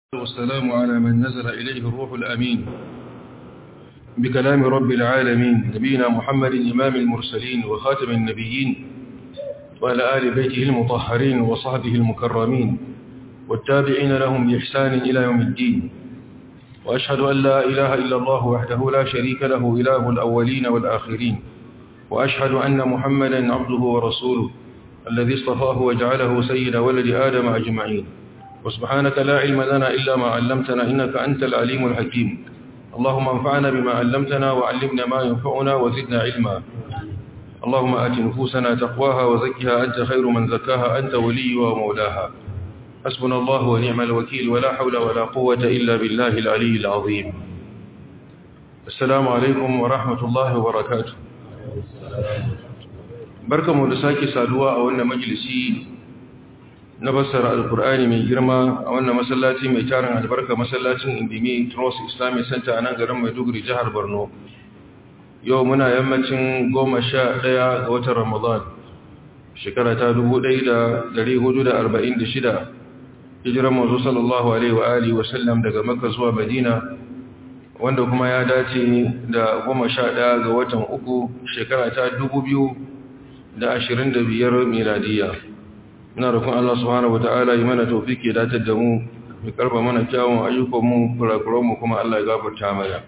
والسلام على من نزل إليه الروح الأمين بكلام رب العالمين نبينا محمد إمام المرسلين وخاتم النبيين وعلى آل بيته المطهرين وصحبه المكرمين والتابعين لهم بإحسان إلى يوم الدين وأشهد أن لا إله إلا الله وحده لا شريك له إله الأولين والآخرين وأشهد أن محمدا عبده ورسوله الذي اصطفاه وجعله سيد ولد آدم أجمعين وسبحانك لا علم لنا إلا ما علمتنا إنك أنت العليم الحكيم اللهم انفعنا بما علمتنا وعلمنا ما ينفعنا وزدنا علما اللهم آت نفوسنا تقواها وزكها أنت خير من زكاها أنت ولي ومولاها حسبنا الله ونعم الوكيل ولا حول ولا قوة إلا بالله العلي العظيم السلام عليكم ورحمة الله وبركاته barkamu da sake saduwa a wannan majalisi na fassara alkur'ani mai girma a wannan masallaci mai tarin albarka masallacin indimi trust islamic center a nan garin maiduguri jihar borno yau muna yammacin goma sha ɗaya ga watan ramadan shekara ta dubu ɗaya da dari hudu da arba'in da shida hijiran mazu sallallahu alaihi wa alihi wasallam daga makka zuwa madina wanda kuma ya dace da goma sha ɗaya ga watan uku shekara ta dubu biyu da ashirin da biyar miladiya ina rukun Allah subhanahu wa ta'ala yi mana taufiki datar da mu mai karfa mana kyawun ayyukanmu kurakuranmu kuma Allah ya gafarta mana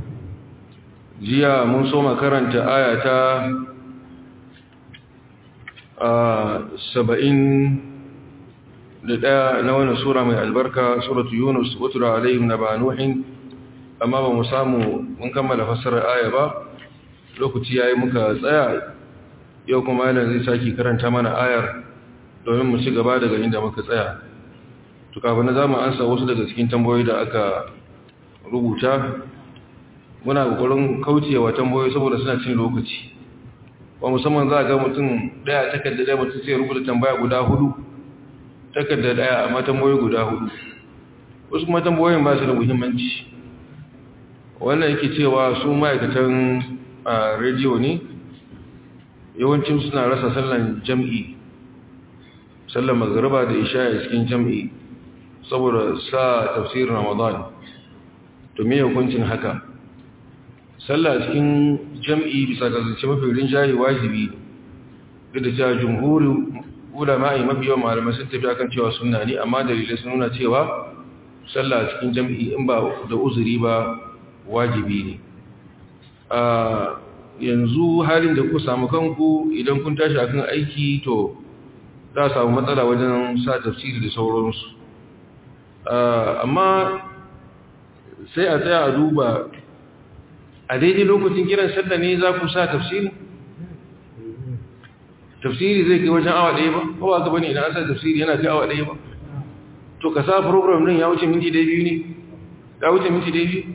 jiya mun so makaranta aya ta saba'in da ɗaya na wani sura mai albarka suratu yunus watura alayhim na ba nuhin amma ba mu samu mun kammala fassarar aya ba lokaci ya yi muka tsaya yau kuma yana zai sake karanta mana ayar domin mu ci gaba daga inda muka tsaya to kafin na zamu ansa wasu daga cikin tambayoyi da aka rubuta muna kokarin kaucewa tambayoyi saboda suna cin lokaci ba musamman za ga mutum daya takarda daya mutum sai rubuta tambaya guda hudu takarda daya amma tambayoyi guda hudu wasu kuma tambayoyin ba su da muhimmanci wannan yake cewa su ma'aikatan a rediyo ne yawancin suna rasa sallan jam'i sallan magariba da isha a cikin jam'i saboda sa tafsirin ramadan to me hukuncin haka sallah cikin jam'i bisa ga zance mafi rinjaye wajibi duk da cewa jumhurin ulama'i mafi yawan malamai sun tafi akan cewa sunna ne amma dalilai sun nuna cewa sallah cikin jam'i in ba da uzuri ba wajibi ne yanzu halin da ku samu kanku idan kun tashi akan aiki to za a samu matsala wajen sa tafsiri da sauransu amma sai a tsaya a duba a daidai lokacin kiran sallah ne za ku sa tafsiri tafsiri zai kai wajen awa ɗaya ba kowa ka bane idan an sa tafsiri yana kai awa ɗaya ba to ka sa program din ya wuce minti ɗaya biyu ne ya wuce minti ɗaya biyu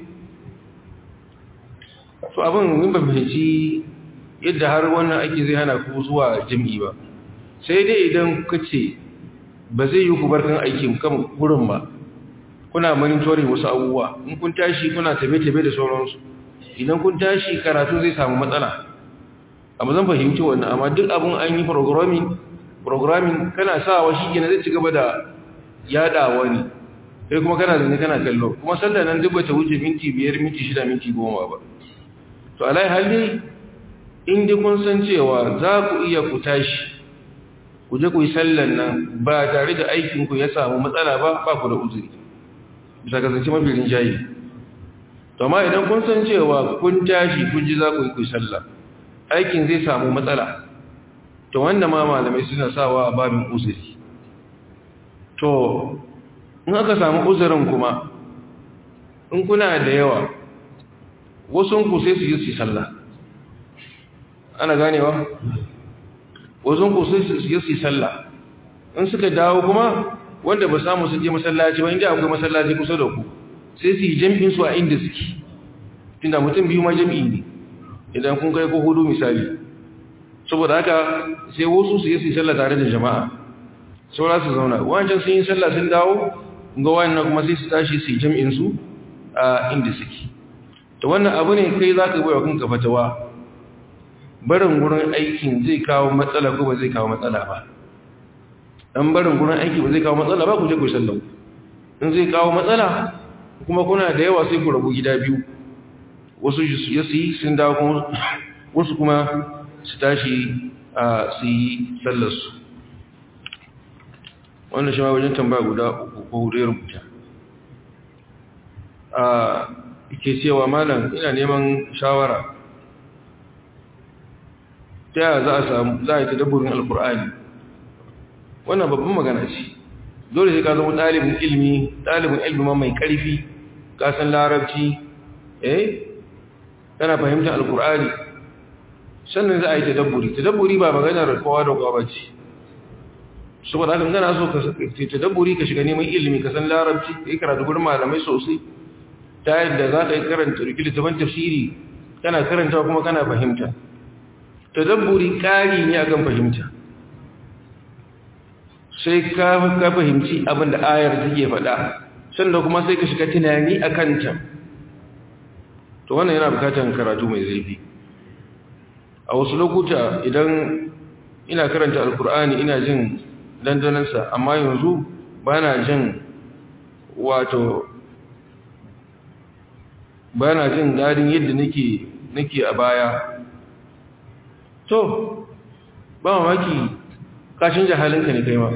to abin mun ba fahimci yadda har wannan aiki zai hana ku zuwa jami'i ba sai dai idan ka ce ba zai yi ku barkan aikin kan gurin ba kuna monitoring wasu abubuwa in kun tashi kuna tabe-tabe da sauransu idan kun tashi karatu zai samu matsala amma zan fahimci wannan amma duk abin an yi programming programming kana sawa shi gina zai ci gaba da yadawa ne kai kuma kana zane kana kallo kuma sallar nan duk bata wuce minti biyar minti shida minti goma ba to alai hali in dai kun san cewa za ku iya ku tashi ku je ku yi sallan nan ba tare da aikinku ya samu matsala ba ba ku da uzuri bisa kasance mafi rinjaye to amma idan kun san cewa kun tashi kun ji za ku yi ku yi sallah aikin zai samu matsala to wanda ma malamai suna sawa a babin uzuri to in aka samu uzurin kuma in kuna da yawa wasu ku sai su yi su sallah ana ganewa wasu ku sai su yi su sallah in suka dawo kuma wanda ba samu su je masallaci ba inda akwai masallaci kusa da ku sai su yi jam'in su a inda suke tunda mutum biyu ma jam'i ne idan kun kai ko hudu misali saboda haka sai wasu su yi su sallah tare da jama'a saura su zauna wancan sun yi sallah sun dawo ga wannan kuma sai su tashi su yi jam'in su a inda suke to wannan abu ne kai za ka bai wa kanka fatawa barin gurin aikin zai kawo matsala ko ba zai kawo matsala ba dan barin gurin aiki ba zai kawo matsala ba ku je ku sallau in zai kawo matsala kuma kuna da yawa sai ku rabu gida biyu wasu ya su yi sun dawo kuma wasu kuma su tashi a su yi sallarsu wannan shi ma wajen tambaya guda uku ko hudu ya rubuta a ke cewa malam ina neman shawara ta yaya za a samu za a yi tadabburin alkur'ani wannan babban magana ce dole sai ka zama ɗalibin ilmi ɗalibin ilmi mai ƙarfi kasan larabci eh kana fahimtar alkur'ani sannan za a yi tadabburi tadabburi ba maganar kowa da kowa ba ce saboda haka gana so ka tadabburi ka shiga neman ilimi ka san larabci ka yi karatu gurin malamai sosai ta yadda za ka yi karanta littafin tafsiri kana karanta kuma kana fahimta tadabburi ƙari ne akan fahimta sai ka fahimci abin da ayar take faɗa sannan kuma sai ka shiga tunani a kanta to wannan yana bukatar karatu mai zurfi a wasu lokuta idan ina karanta alkur'ani ina jin dandanansa amma yanzu ba na jin wato ba na jin daɗin yadda nake a baya to ba mamaki kashin jahalinka ne kai ma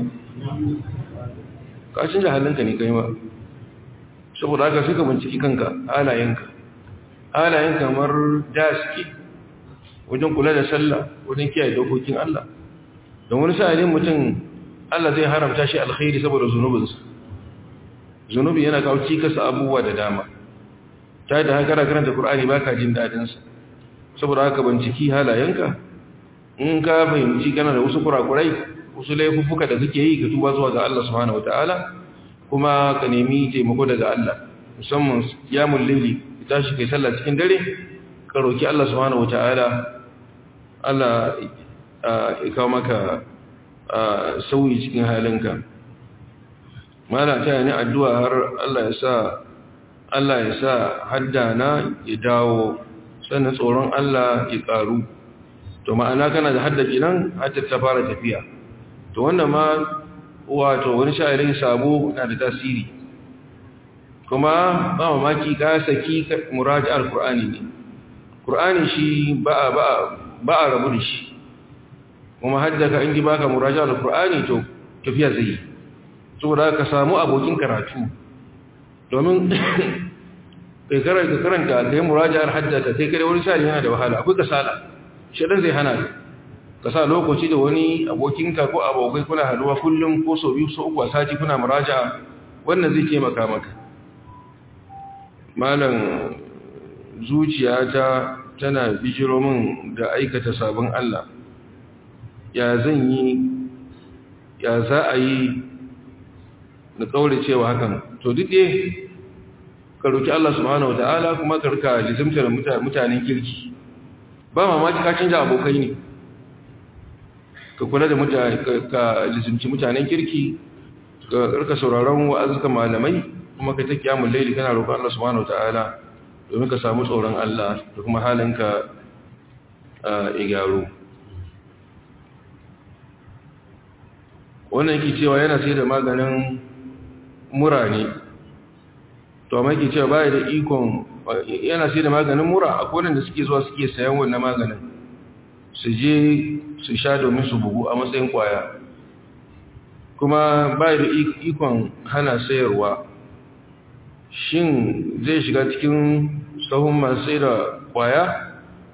kashin jahalinka ne kai ma saboda haka suka binciki kanka halayenka halayen kamar da suke wajen kula da sallah wajen kiyaye dokokin Allah don wani sa'adin mutum Allah zai haramta shi alkhairi saboda zunubinsa zunubi yana kawo cikasa abubuwa da dama ta da haka karanta Qur'ani baka jin dadin sa saboda haka binciki halayenka in ka fahimci kana da wasu kurakurai wasu laifuffuka da kake yi ka tuba zuwa ga Allah subhanahu wataala kuma ka nemi taimako daga Allah musamman yamul layli tashi kai sallah cikin dare ka roki Allah subhanahu wataala Allah ya kawo maka sauyi cikin halinka mala ta ni addu'a har Allah ya sa Allah ya sa haddana ya dawo sannan tsoron Allah ya karu to ma'ana kana da hadda kenan hatta ta fara tafiya to wannan ma wato wani sha'irin sabo na da tasiri kuma ba mamaki ka saki muraji'ar Qur'ani ne Qur'ani shi ba ba ba a rabu da shi kuma haddaka in ji baka muraji'ar Qur'ani to tafiya zai saboda ka samu abokin karatu domin kai karanta karanta kai muraji'ar haddaka sai kai wani sai yana da wahala akwai kasala shedan zai hana ka sa lokaci da wani abokinka ko abokai kuna haduwa kullum ko sau biyu sau uku a sati kuna muraja'a wannan zai taimaka maka malam zuciyata tana bijiro min da aikata sabon Allah ya zan yi ya za a yi na kaure cewa hakan to duk dai ka roki Allah subhanahu wataala kuma ka rika lizimtar mutanen kirki ba mamaki ka canja abokai ne ka kula da mutane ka lizimci mutanen kirki ka rika sauraron wa'azuka malamai kuma ka ta kiyamun laili kana roƙon Allah subhanahu wataala domin ka samu tsoron Allah da kuma halinka a gyaro wannan yake cewa yana sai da maganin mura ne to amma yake cewa baya da ikon yana sai da maganin mura akwai wanda suke zuwa suke sayan wannan maganin su je su sha domin su bugu a matsayin kwaya kuma baya da ikon hana sayarwa shin zai shiga cikin sahun masu sai da kwaya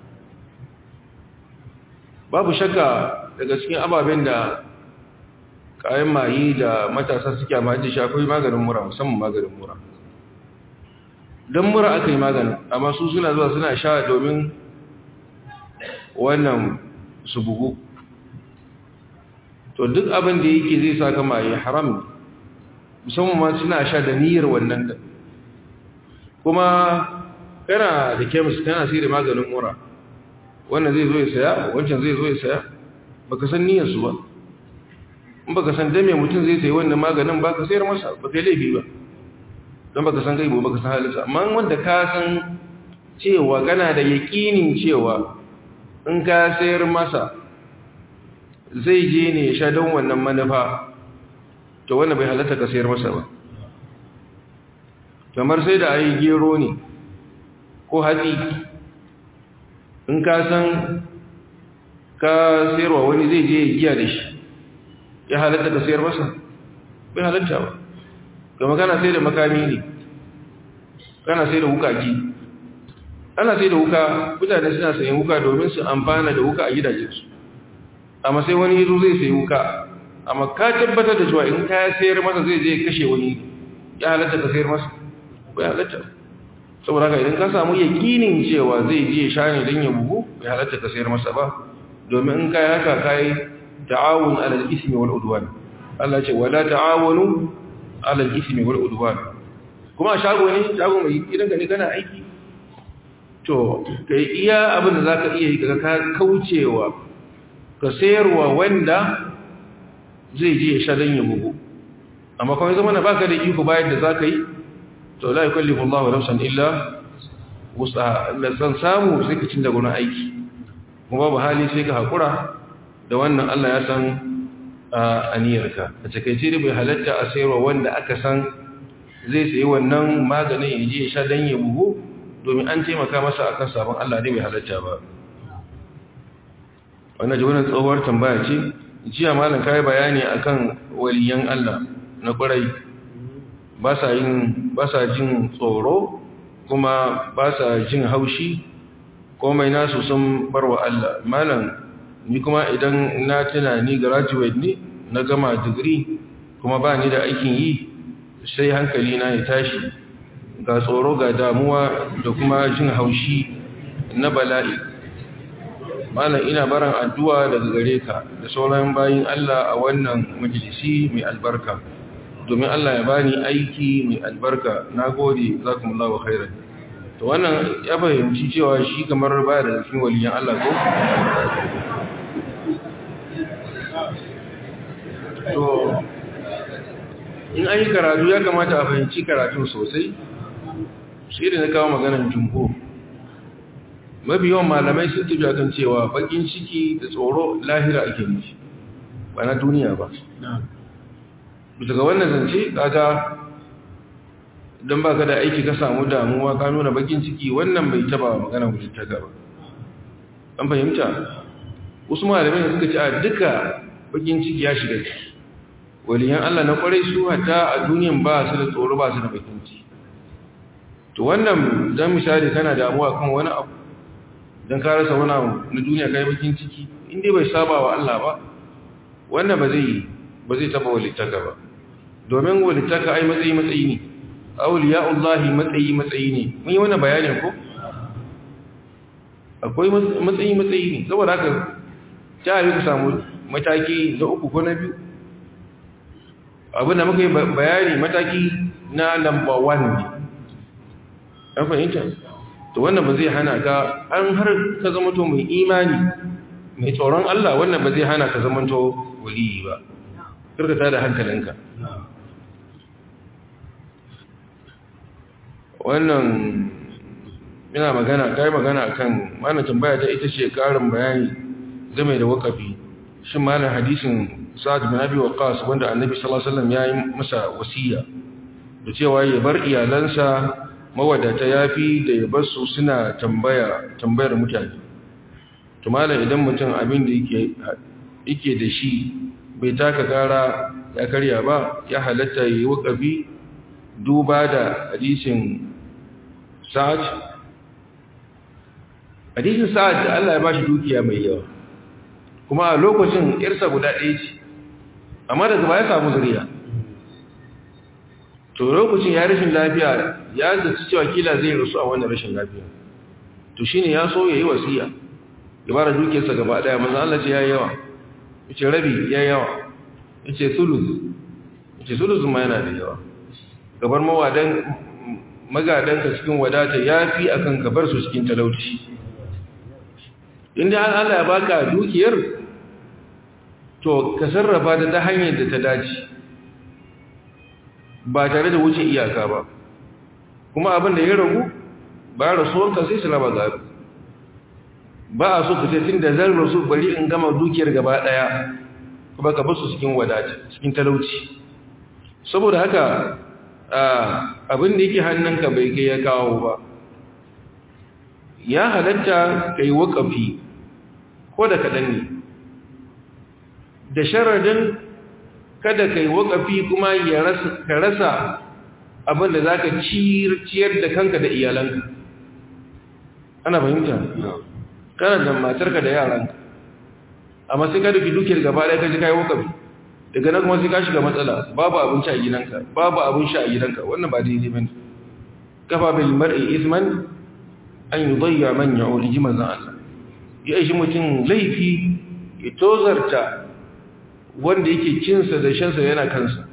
babu shakka daga cikin ababen da kayan mayi da matasa suke amfani da shafi maganin mura musamman maganin mura don mura aka yi maganin amma su suna zuwa suna sha domin wannan su bugu to duk abin da yake zai saka maye haram musamman ma suna sha da niyyar wannan da kuma kana da kemis kana sai da maganin mura wannan zai zo ya saya wancan zai zo ya saya baka san niyyar su ba in baka san dame mutum zai sayi wannan maganin ba ka sayar masa ba kai laifi ba don baka san gaibo baka san halinsa amma wanda ka san cewa kana da yaƙinin cewa in ka sayar masa zai je ne ya sha don wannan manufa to wannan bai halatta ka sayar masa ba kamar sai da ayi gero ne ko hatsi in ka san ka sayarwa wani zai je giya da shi ya halatta ka sayar masa bai halatta ba kama kana sai da makami ne kana sai da wukaki ana sai da wuka mutane suna sayan wuka domin su amfana da wuka a gidajensu amma sai wani yazo zai sayi wuka amma ka tabbatar da cewa in ka sayar masa zai je kashe wani ya halatta ka sayar masa bai halatta saboda haka idan ka samu yakinin cewa zai je sha ne don ya bugu bai halatta ka sayar masa ba domin in kai haka kai ta'awun alal ismi wal udwan Allah ce wala ta'awunu alal ismi wal udwan kuma shago ne shago mai gidan ka ne kana aiki to kai iya abin da zaka iya yi kaga ka kaucewa ka sayarwa wanda zai je ya sha don ya bugu amma kuma zama na baka da iko bayan da zaka yi to la yukallifu Allahu nafsan illa wus'aha da san samu sai ka cinda gurin aiki kuma babu hali sai ka hakura da wannan Allah ya san aniyarka a takeice da bai halatta a sayarwa wanda aka san zai sayi wannan maganin ya je ya sha dan ya bugu domin an taimaka masa akan sabon Allah ne bai halatta ba wannan ji wannan tsohuwar tambaya ce jiya malam kai bayani akan waliyan Allah na ƙwarai ba sa yin ba sa jin tsoro kuma ba sa jin haushi komai nasu sun barwa Allah malam ni kuma idan na tuna ni graduate ne na gama digiri kuma ba ni da aikin yi sai hankali na ya tashi ga tsoro ga damuwa da kuma jin haushi na bala'i malam ina baran addu'a daga gare ka da sauran bayin Allah a wannan majalisi mai albarka domin Allah ya bani aiki mai albarka nagode zakumullahu khairan to wannan ya fahimci cewa shi kamar baya da cikin waliyan Allah ko to in an yi karatu ya kamata a fahimci karatu sosai shi da na kawo maganar jumhur mafi yawan malamai sun tafi akan cewa bakin ciki da tsoro lahira ake nufi ba na duniya ba bisa ga wannan zance kaga don ba ka da aiki ka samu damuwa ka nuna bakin ciki wannan bai taba magana wuce ta gaba an fahimta wasu malamai suka ce a duka bakin ciki ya shiga ciki waliyan Allah na kwarai su hata a duniyan ba su da tsoro ba su da bakin ciki to wannan dan misali kana damuwa kan wani abu don ka rasa wani abu na duniya kai bakin ciki inda bai saba wa Allah ba wannan ba zai ba zai taba walittaka ba domin walittaka ai matsayi matsayi ne auliya'ullahi matsayi matsayi ne mun yi wannan bayanin ko akwai matsayi matsayi ne saboda haka ta yi ku samu mataki na uku ko na biyu abin da muka yi bayani mataki na lamba 1 ne an fahimta to wannan ba zai hana ka an har ka zama to mai imani mai tsoron Allah wannan ba zai hana ka zama to waliyi ba kirkata da hankalinka wannan ina magana kai magana kan mana tambaya ta ita ce karin bayani game da wakafi shin malam hadisin Sa'ad bin Abi Waqqas wanda Annabi sallallahu alaihi wasallam ya yi masa wasiya da cewa ya bar iyalansa mawadata yafi da ya bar su suna tambaya tambayar mutane to malam idan mutum abin da yake yake da shi bai taka gara ya karya ba ya halatta yi wakafi duba da hadisin Sa'ad hadisin Sa'ad Allah ya bashi dukiya mai yawa kuma a lokacin irsa guda ɗaya ce amma daga baya samu zuriya to lokacin ya rashin lafiya ya zaci cewa kila zai rasu a wannan rashin lafiya to shine ya so yayi wasiya ya bara dukiyarsa gaba daya manzo Allah ce yayi yawa yace rabi yayi yawa yace sulus yace sulus ma yana da yawa gabar mawadan magadan ka cikin wadata yafi akan gabar su cikin talauci inda Allah ya baka dukiyar to ka sarrafa ta ta hanyar da ta dace ba tare da wuce iyaka ba kuma abin da ya ragu ba rasuwanka sai su raba gado ba a so ka ce tun da zan rasu bari in gama dukiyar gaba daya kuma ka basu cikin wadata cikin talauci saboda haka abin da yake hannunka bai kai ya kawo ba ya halatta kai wakafi ko da kaɗan ne da sharadin kada kai wakafi kuma ka rasa abin da za ka ciyar da kanka da iyalanka ana fahimta kana da matarka da yaranka amma sai ka duki dukiyar gaba ɗaya ka ji kayi wakafi daga nan kuma sai ka shiga matsala babu abinci a gidanka babu abin sha a gidanka wannan ba daidai bane kafa bil mar'i isman an yudayya man ya'ul ji manzon Allah ya ishi mutum laifi ya tozarta wanda yake cinsa da shansa yana kansa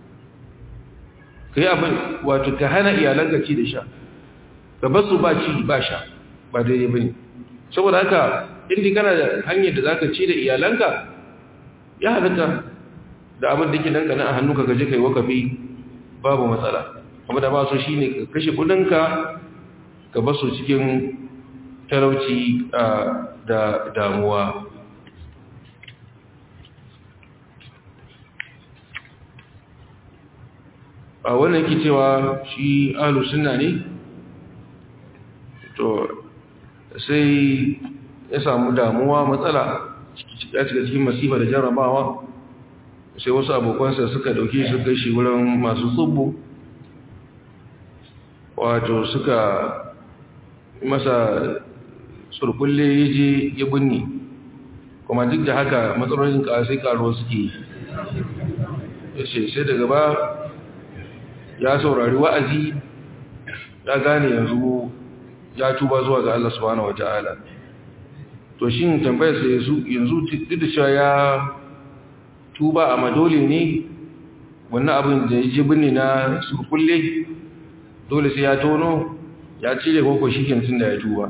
kai abin wato ka hana iyalanka ci da sha ka basu ba ci ba sha ba daidai bane saboda haka inda kana da hanyar da zaka ci da iyalanka ya halatta da abin da ke nan kana a hannu ka gaje kai wakafi babu matsala amma da ba so shine ka kashe kudinka ka basu cikin talauci da damuwa a wannan yake cewa shi ahlus sunna ne to sai ya samu damuwa matsala ya cika cikin masifa da jarrabawa sai wasu abokansa suka dauke su kai shi wurin masu tsubbu wato suka masa surkulle ya je ya binne kuma duk da haka matsalolin sai karo suke ya ce sai daga ba ya saurari wa'azi ya gane yanzu ya tuba zuwa ga Allah subhanahu wata'ala to shi tambayar sa yanzu duk da cewa ya tuba a madole ne wannan abin da ya ji binne na surkulle dole sai ya tono ya cire koko shi tun da ya tuba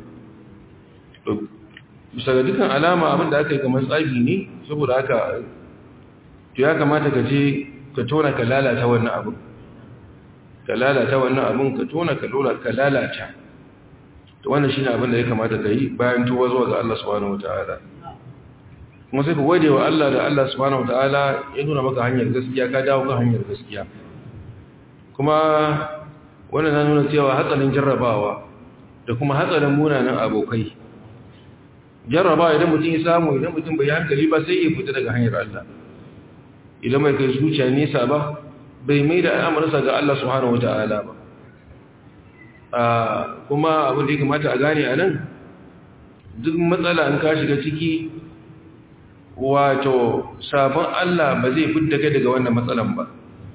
bisa ga dukkan alama abin da aka yi kamar tsagi ne saboda haka to ya kamata ka je ka tona ka lalata wannan abin ka lalata wannan abin ka tona ka lalata to wannan shine abin da ya kamata ka yi bayan tuba zuwa ga Allah subhanahu wataala kuma sai ka gode wa Allah da Allah subhanahu wataala ya nuna maka hanyar gaskiya ka dawo kan hanyar gaskiya kuma wannan na nuna cewa hatsarin jarrabawa da kuma hatsarin munanan abokai jarrabawa idan mutum ya samu idan mutum bai hankali ba sai ya fita daga hanyar Allah idan mai kai zuciya nesa ba bai mai da al'amarsa ga Allah subhanahu wata'ala ba kuma abin da ya kamata a gane a nan duk matsala in ka shiga ciki wato sabon Allah ba zai fidda kai daga wannan matsalan ba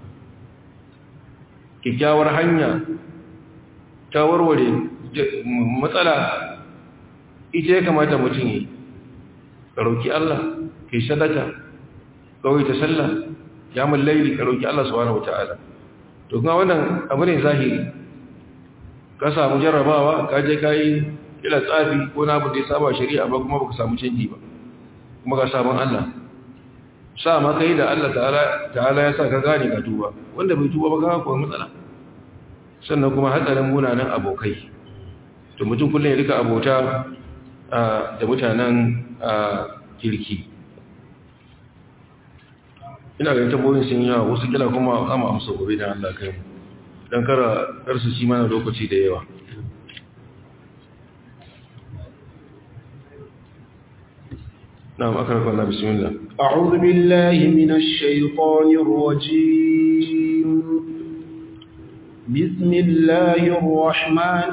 kyakkyawar hanya ta warware matsala ita ya kamata mutum yi ka roƙi Allah ka yi sadaka kawai ta sallah ya laili ka roƙi Allah subhanahu wata'ala to kuma wannan abu ne zahiri ka samu jarrabawa ka je ka yi kila tsafi ko na abu da ya saba shari'a ba kuma baka samu canji ba kuma ka sabon Allah sa ma kai da Allah ta'ala ya sa ka gane ka tuba wanda bai tuba ba ka kuwa matsala sannan kuma hatsarin munanan abokai to mutum kullum ya rika abota da mutanen kirki ina ganin tabbobin sun yawa wasu kila kuma ama amsa gobe da Allah kai mu don kara karsu shi mana lokaci da yawa نعم أكرمك الله بسم الله أعوذ بالله من الشيطان الرجيم بسم الله الرحمن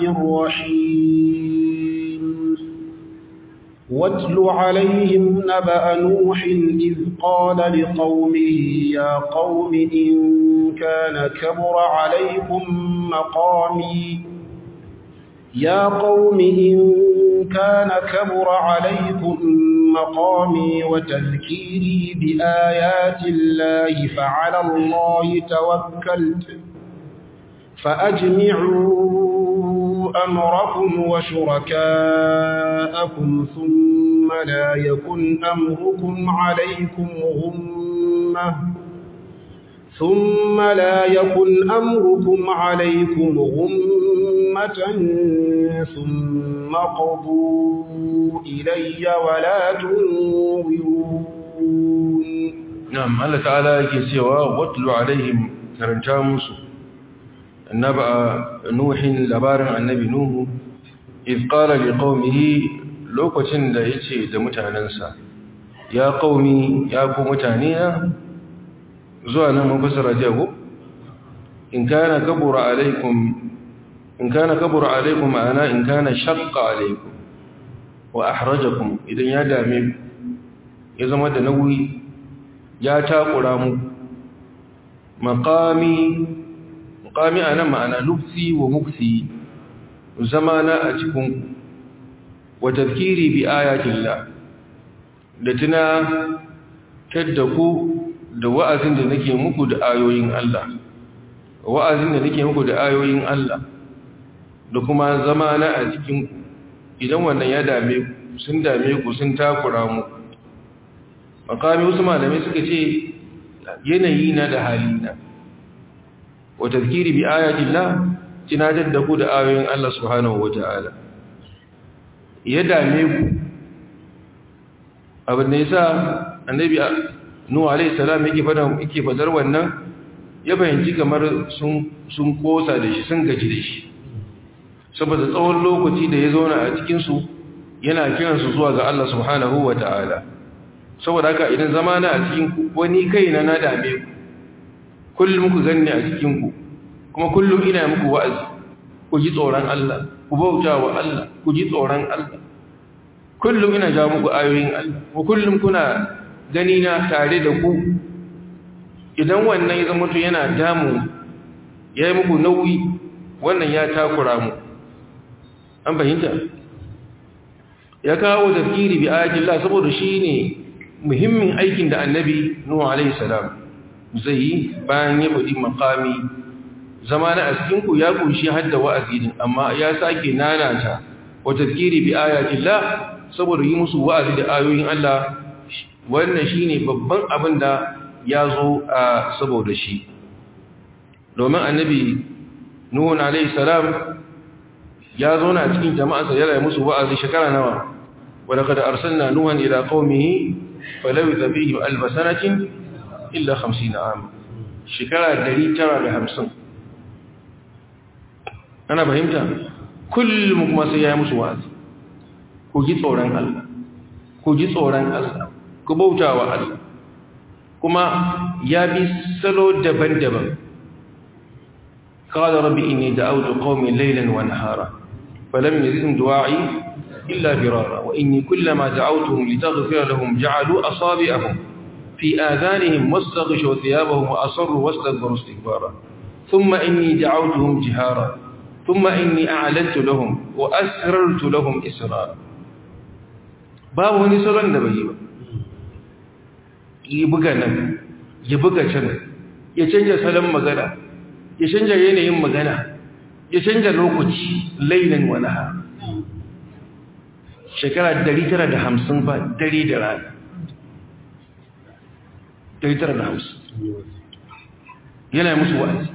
الرحيم واتل عليهم نبأ نوح إذ قال لقومه يا قوم إن كان كبر عليكم مقامي يا قوم إن كان كبر عليكم مقامي وتذكيري بآيات الله فعلى الله توكلت فأجمعوا أمركم وشركاءكم ثم لا يكن أمركم عليكم غمة ثم لا يكن أمركم عليكم غمة ثم قضوا إلي ولا تنظرون نعم الله تعالى يكي سوى واتل عليهم كرنتا موسو naba nuhin labarin annabi nuhu iz qala liqaumihi lokacin da yace da mutanansa ya qaumi ya ku mutane na zuwa nan mun fasara jago in kana kabura alaikum in kana kabura alaikum ana in kana shaqqa alaikum wa ahrajakum idan ya dame ya zama da nauyi ya takura mu maqami maqami ana ma'ana lufsi wa muksi zamana a cikin wa tadhkiri bi ayatillah da tuna tadda ku da wa'azin da nake muku da ayoyin Allah wa'azin da nake muku da ayoyin Allah da kuma zamana a cikin idan wannan ya dame ku sun dame ku sun takura mu makami wasu malamai suka ce yanayi na da hali na wa tazkiri bi ayatillah tunatar da ku da ayoyin Allah subhanahu wata'ala ya dame ku abin da yasa annabi nuhu alayhi salam yake fada yake fadar wannan ya fahimci kamar sun sun kosa da shi sun gaji da shi saboda tsawon lokaci da ya zauna a cikin su yana kiransu zuwa ga Allah subhanahu wata'ala saboda haka idan zamana a cikin ku wani kaina na dame ku kullum ku ganni a cikin ku kuma kullum ina muku wa'azi ku ji tsoron Allah ku bauta wa Allah ku ji tsoron Allah kullum ina ja muku ayoyin Allah ku kullum kuna gani na tare da ku idan wannan ya zama to yana damu ya yi muku nauyi wannan ya takura mu an fahimta ya kawo tafkiri bi ayatin Allah saboda shi ne muhimmin aikin da annabi Nuhu alaihi salam zai yi bayan ya faɗi makami zama na askinku ya kunshi hadda wa'azi din amma ya sake nanata wa tafkiri bi ayatin Allah saboda yi musu wa'azi da ayoyin Allah wannan shine babban abin da ya zo a saboda shi domin annabi Nuhu alaihi salam ya zo na cikin jama'arsa yana musu wa'azi shekara nawa wadda kada arsalna nuhan ila qaumihi falawitha fihim alf sanatin illa 50 am shekara 950 ana fahimta kullum kuma sai ya musu wa'azi ku ji tsoron Allah ku ji tsoron Allah ku bautawa Allah kuma ya bi salo daban-daban قال ربي إني دعوت قومي ليلا ونهارا فلم يزدهم دعائي إلا فرارا وإني كلما دعوتهم لتغفر لهم جعلوا أصابعهم في آذانهم واستغشوا ثيابهم وأصروا واستكبروا استكبارا ثم إني دعوتهم جهارا ثم إني أعلنت لهم وأسررت لهم إسرارا باب هني سرن دبيبا يبقى نم يبقى شن يتنجى سلام مغانا يتنجى ينين مغانا ya canja lokaci lailan walaha shekara 950 ba dare da rana 950 yana musu wa'azi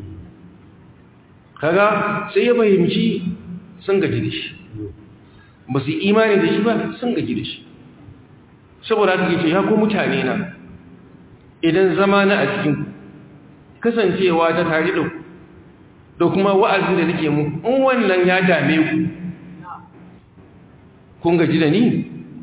kaga sai ya fahimci sun gaji da shi ba su imani da shi ba sun gaji da shi saboda haka ce ya ko mutane na idan zama na a cikin kasancewa ta tare da ku da kuma wa'azi da nake mu in wannan ya dame ku kun gaji da ni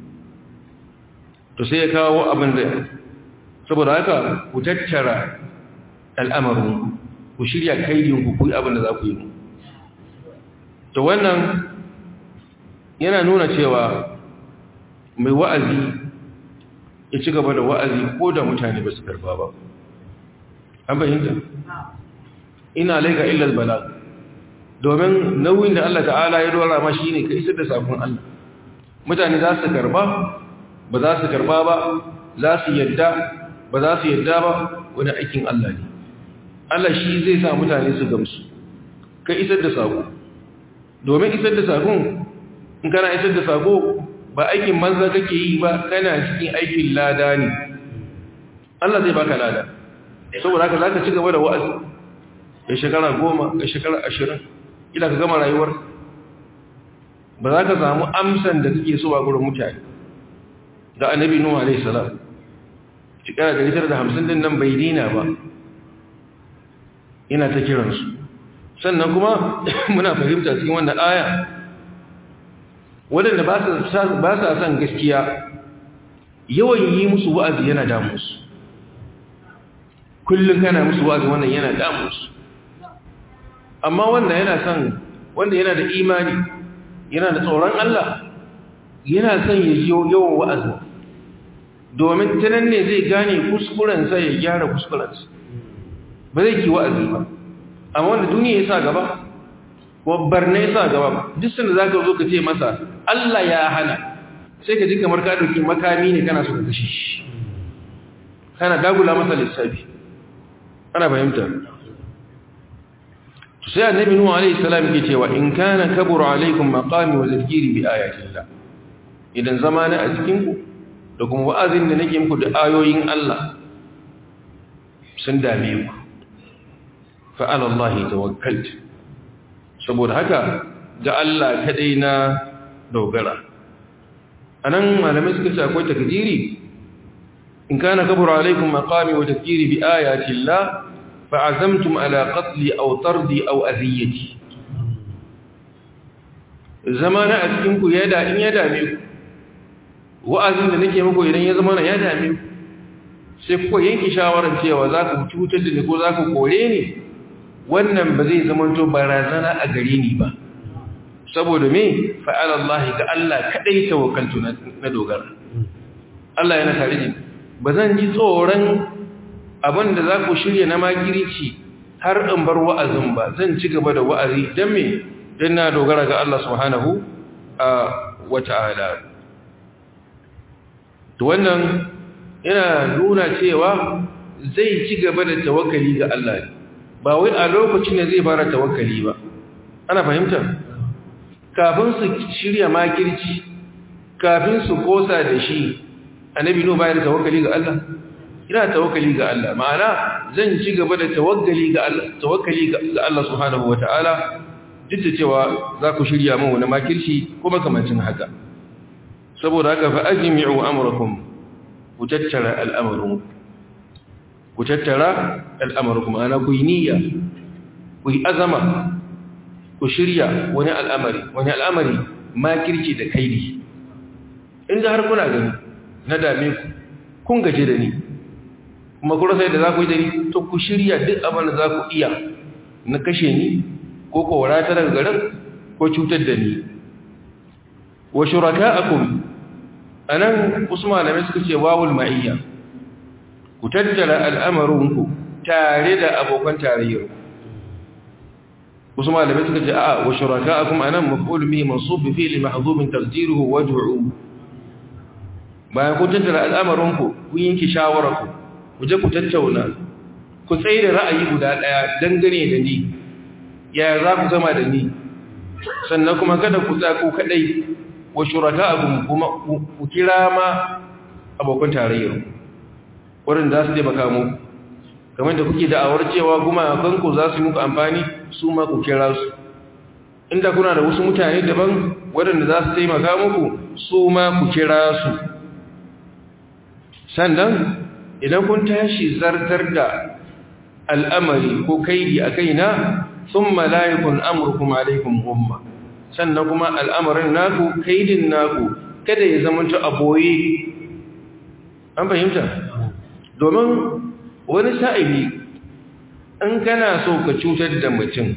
to sai ya kawo abin da saboda haka ku tattara al'amarin ku shirya kaidin ku yi abin da za ku yi to wannan yana nuna cewa mai wa'azi ya ci gaba da wa'azi ko da mutane ba su karba ba an fahimta ina laika illal balag domin nauyin da Allah ta'ala ya dora ma shine ka isar da sakon Allah mutane za su karba ba za su karba ba za su yadda ba za su yadda ba wani aikin Allah ne Allah shi zai sa mutane su gamsu ka isar da sako domin isar da sakon in kana isar da sako ba aikin manza kake yi ba kana cikin aikin lada ne Allah zai baka lada saboda haka zaka ci gaba da wa'azi ya shekara goma ya shekara ashirin ila ka gama rayuwar ba za ka samu amsan da kake so a gurin mutane da annabi nuhu alaihi salam shekara da da hamsin din nan bai dina ba ina ta kiransu sannan kuma muna fahimta cikin wannan aya waɗanda ba sa son gaskiya yawan yi musu wa'azi yana damusu kullum kana musu wa'azi wannan yana damusu amma wanda yana son wanda yana da imani yana da tsoron Allah yana son ya ji yawan wa'azi domin tanan ne zai gane kuskurensa ya gyara kuskurensa ba zai ki wa'azi ba amma wanda duniya ya sa gaba ko barna ya sa gaba duk sanda za ka zo ka ce masa Allah ya hana sai ka ji kamar ka ɗauki makami ne kana so ka kashe shi kana dagula masa lissafi ana fahimta sai annabi nuhu alaihi salam yake cewa in kana kabura alaikum maqami wa tadhkiri bi ayatillah idan zamana a cikin ku da kuma wa'azin da nake muku da ayoyin Allah sun dame ku fa ala Allah tawakkaltu saboda haka ga Allah kadai na dogara anan malamai suka ce akwai takdiri in kana kabura alaikum maqami wa tadhkiri bi ayatillah فعزمتم على قتلي أو طردي أو أذيتي زمان أتكنكو يدا إن يدا ميكو وأذن نكي مكو إذن يزمان يدا ميكو سيكو ينكي شاورا cewa za ku cutar da ni ko za ku kore ni wannan ba zai zamanto barazana a gare ni ba saboda me fa'ala Allah ga Allah kadai tawakkaltu na dogara Allah yana tare ni ba zan ji tsoron abinda za ku shirya na makirici har in bar wa'azin ba zan ci gaba da wa'azi don me don na dogara ga Allah subhanahu wa ta'ala to wannan yana nuna cewa zai ci gaba da tawakkali ga Allah ba wai a lokacin da zai fara tawakkali ba ana fahimta kafin su shirya makirci kafin su kosa da shi annabi no bayar tawakkali ga Allah ina tawakkali ga Allah ma'ana zan ci gaba da tawakkali ga Allah tawakkali ga Allah subhanahu wataala duk da cewa za ku shirya min wani makirci kuma kamancin haka saboda haka fa ajmi'u amrakum ku tattara al'amarin ku tattara al'amarin ana ku yi niyya ku yi azama ku shirya wani al'amari wani al'amari makirci da kaidi inda har kuna gani na dame ku kun gaje da ni kuma kuma sai da za ku yi da ni to ku shirya duk abin da za ku iya na kashe ni ko kowara ta daga garin ko cutar da ni wa shuraka'akum anan usman da suka ce wawul ma'iyya ku tattara al'amarinku tare da abokan tarayyar usman da suka ce a wa shuraka'akum anan maf'ul bihi mansub bi fi'li mahdhub taqdiruhu wad'u bayan ku tattara al'amarinku kun yanki shawararku ku je ku tattauna ku tsaye da ra'ayi guda daya dangane da ni ya za ku zama da ni sannan kuma kada ku tsako kadai wa shuraka'akum kuma ku kira ma abokan tarayyar wurin za su taimaka mu kamar da kuke da'awar cewa kuma kanku za su muku amfani su ma ku kira su inda kuna da wasu mutane daban waɗanda za su taimaka muku su ma ku kira su sannan idan kun tashi zartar da al'amari ko kaidi a kaina sun malayikun amurkum alaikum umma sannan kuma al'amarin naku kaidin naku kada ya zama ta aboye an fahimta domin wani sa'ili in kana so ka cutar da mutum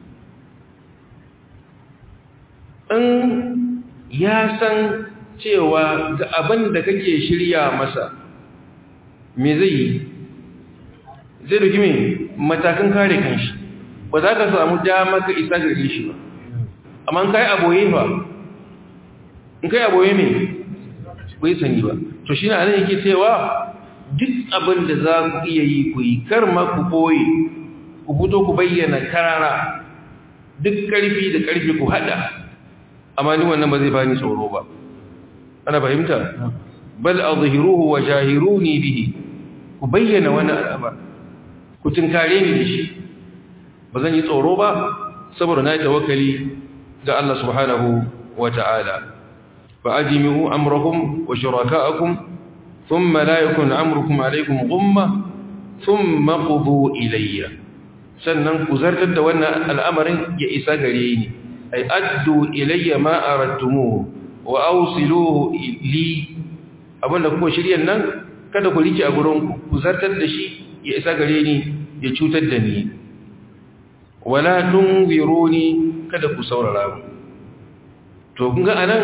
in ya san cewa ga abin da kake shirya masa me zai yi zai duki mai matakan kare kanshi ba za ka samu dama ka isa gare shi ba amma kai aboye ba in kai aboye me bai sani ba to shi na nan yake cewa duk abin da za ku iya yi ku yi kar ma ku boye ku fito ku bayyana karara duk karfi da karfi ku hada amma ni wannan ba zai bani tsoro ba ana fahimta bal azhiruhu wa jahiruni bihi ku bayyana wannan al'amar ku tinkare ni da shi ba zan yi tsoro ba saboda na yi tawakkali ga Allah subhanahu wa ta'ala fa ajmi'u amrakum wa shuraka'akum thumma la yakun amrukum alaykum ghumma thumma qudu ilayya sannan ku zartar da wannan al'amarin ya isa gare ni ay addu ilayya ma aradtumu wa awsiluhu li abinda kuka shiryan nan kada ku rike a gurin ku ku zartar da shi ya isa gare ni ya cutar da ni wala tunziruni kada ku saurara mu to kun ga anan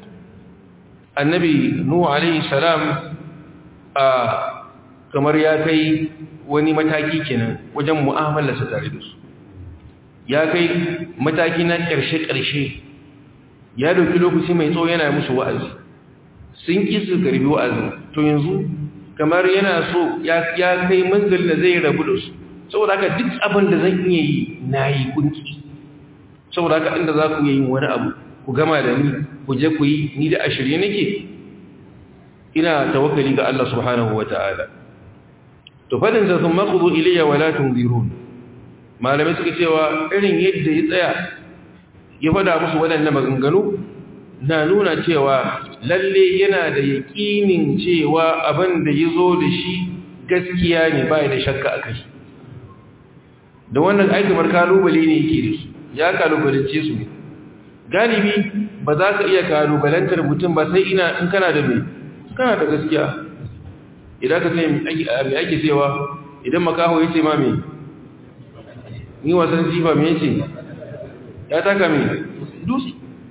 annabi nuhu alaihi salam a kamar ya kai wani mataki kenan wajen mu'amalarsa tare da su ya kai mataki na ƙarshe-ƙarshe ya dauki lokaci mai tsawo yana musu wa'azi sun ƙi su karbi wa'azin to yanzu kamar yana so ya kai manzil da zai rabu da su saboda haka duk abin da zan iya yi na yi kunki saboda haka inda za ku yi wani abu ku gama da ni ku je ku yi ni da ashirye nake ina tawakkali ga Allah subhanahu wa ta'ala to fadin sa sun maqudu ilayya wa la tunzirun malamai suka cewa irin yadda ya tsaya ya fada musu waɗannan maganganu na nuna cewa lalle yana da yaƙinin cewa abin da ya zo da shi gaskiya ne ba da shakka a kai da wannan aikamar kalubale ne yake da su ya kalubalance su ne galibi ba za ka iya kalubalantar mutum ba sai ina in kana da mai kana da gaskiya idan ka sai mai ake cewa idan makaho ya ce ma mai ni wasan jifa mai ce ya taka mai dusi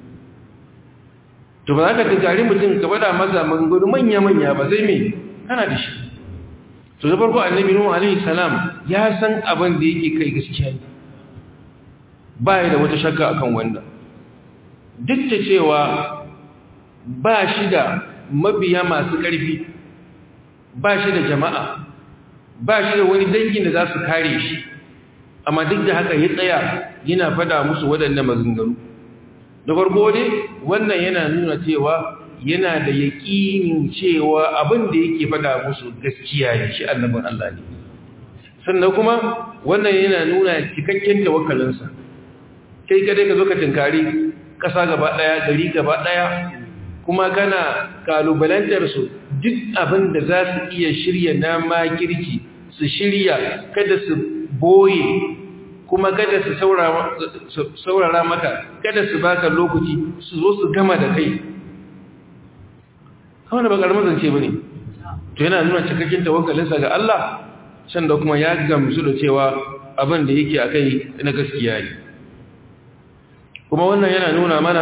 to ba za ka tunkari mutum ka bada masa maganganu manya-manya ba sai mai kana da shi to da farko annabi nuhu alaihi salam ya san abin da yake kai gaskiya ne ba ya da wata shakka akan wannan duk da cewa ba shi da mabiya masu ƙarfi ba shi da jama'a ba shi da wani dangin da za su kare shi amma duk da haka ya tsaya yana fada musu waɗannan maganganu da farko ne wannan yana nuna cewa yana da yaƙinin cewa abin da yake fada musu gaskiya ne shi annabin Allah ne sannan kuma wannan yana nuna cikakken tawakkalinsa kai kadai ka zo ka tinkari ƙasa gaba ɗaya gari gaba ɗaya kuma kana kalubalantar su duk abin da za su iya shirya na makirki su shirya kada su boye kuma kada su saurara maka kada su baka lokaci su zo su gama da kai kawai da ba ƙarmar zance ba ne to yana nuna cikakken tawakkalinsa ga Allah sanda kuma ya gamsu da cewa abin da yake a kai na gaskiya ne kuma wannan yana nuna mana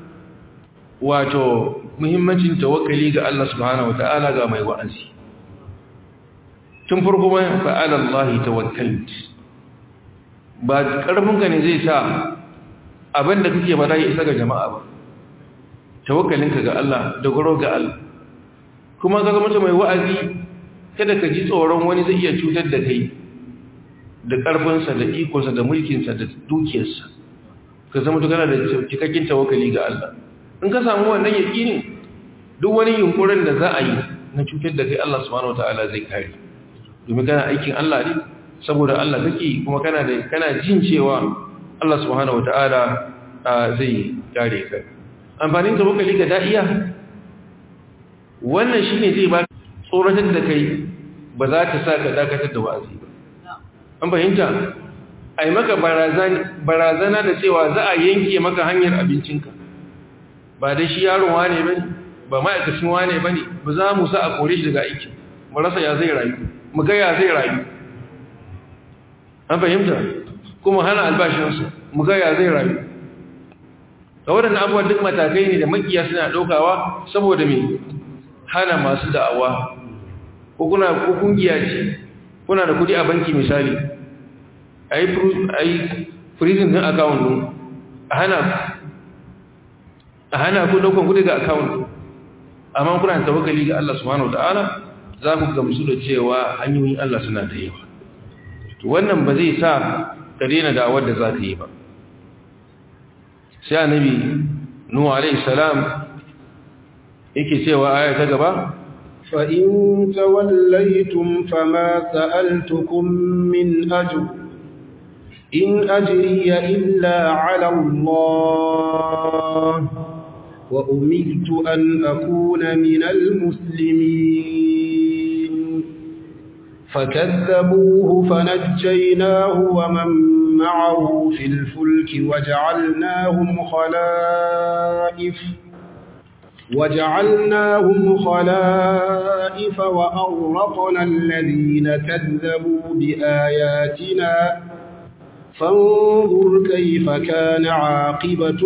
wato muhimmancin tawakkali ga Allah subhanahu wata'ala ga mai wa'azi tun farko mai fa'ala Allah tawakkalt ba karfinka ne zai sa abin da kake bada ya isa ga jama'a ba tawakkalinka ga Allah da goro ga Allah kuma ga mutum mai wa'azi kada ka ji tsoron wani zai iya cutar da kai da karfinsa da ikonsa da mulkinsa da dukiyarsa ka zama tukana da cikakken tawakkali ga Allah in ka samu wannan yakinin duk wani yunkurin da za a yi na cutar da kai Allah subhanahu wataala zai kare domin kana aikin Allah ne saboda Allah kake kuma kana da kana jin cewa Allah subhanahu wataala zai kare ka amfanin tawakkali ga da'iya wannan shine zai ba tsoratar da kai ba za ta sa ka dakatar da wa'azi ba an fahimta ai maka barazana da cewa za a yanke maka hanyar abincinka ba da shi yaron wane bane ba ma'aikacin wane bane ba za mu sa a kore shi daga aiki mu rasa ya zai rayu mu ga ya zai rayu an fahimta kuma hana albashinsa mu ga ya zai rayu da waɗannan abubuwan duk matakai ne da makiya suna ɗaukawa saboda me hana masu da'awa ko kuna ko kungiya ce kuna da kudi a banki misali a yi freezing din account din a hana a hana ku daukan kudi ga account amma kuna tawakkali ga Allah subhanahu wataala za ku gamsu da cewa hanyoyin Allah suna da yawa to wannan ba zai sa ka daina da'awar da za ka yi ba sai annabi nuhu alaihi salam yake cewa aya ta gaba فإن توليتم فما سألتكم من أجر إن أجري إلا على الله وأمرت أن أكون من المسلمين فكذبوه فنجيناه ومن معه في الفلك وجعلناهم خلائف وجعلناهم خلائف وأغرقنا الذين كذبوا بآياتنا فانظر كيف كان عاقبة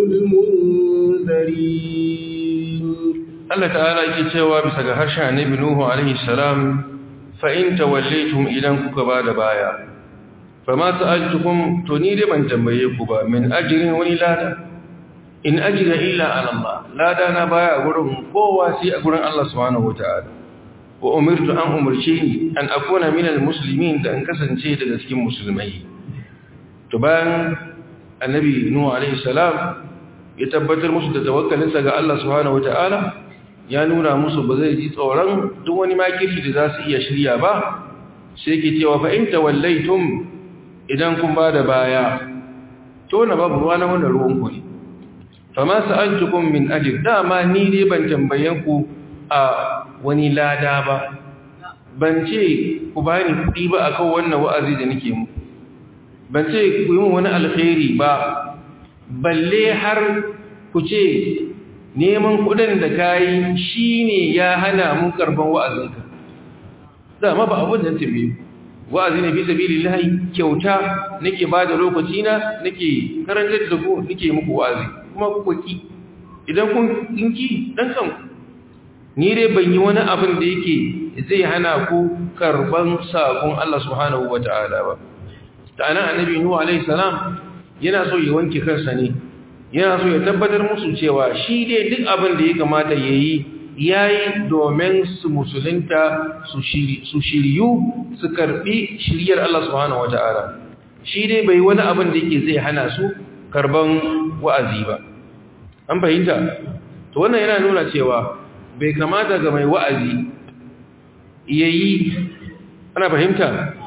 المنذرين Allah ta'ala yake cewa bisa ga harshen Annabi Nuhu alaihi salam fa in tawallaytum idan kuka bada baya fama sa'altukum to ni dai ban tambaye ku ba min ajrin wani lada in ajra illa ala Allah lada na baya gurin kowa sai a gurin Allah subhanahu wataala wa umirtu an umarce ni an akuna min almuslimin da an kasance daga cikin musulmai to bayan annabi nuhu alaihi salam ya tabbatar musu da tawakkalinsa ga Allah subhanahu wataala ya nuna musu ba zai ji tsoron duk wani makirci da za su iya shirya ba sai ke cewa fa in tawallaitum idan kun ba da baya to na babu ruwa na wannan ruwan ku ne fa ma sa'altukum min ajr dama ni dai ban tambayen ku a wani lada ba ban ce ku bani kuɗi ba akan wannan wa'azi da nake muku ban ce ku yi mu wani alkhairi ba balle har ku ce neman kudin da kayi shine ya hana mun karban wa'azinka dama ba abun da tabe wa'azi ne fi sabilillahi kyauta nake bada lokaci na nake karantar da ku nake muku wa'azi kuma ku ki idan kun kinki dan kan ni dai ban yi wani abin da yake zai hana ku karban sakon Allah subhanahu wataala ba ta anan annabi nuhu alaihi salam yana so ya wanke kansa ne yana so ya tabbatar musu cewa shi dai duk abin da ya kamata ya yi ya yi domin su musulunta su shiryu su karbi shiryar Allah subhanahu wa ta'ala shi dai bai wani abin da yake zai hana su karban wa'azi ba an fahimta to wannan yana nuna cewa bai kamata ga mai wa'azi ya yi ana fahimta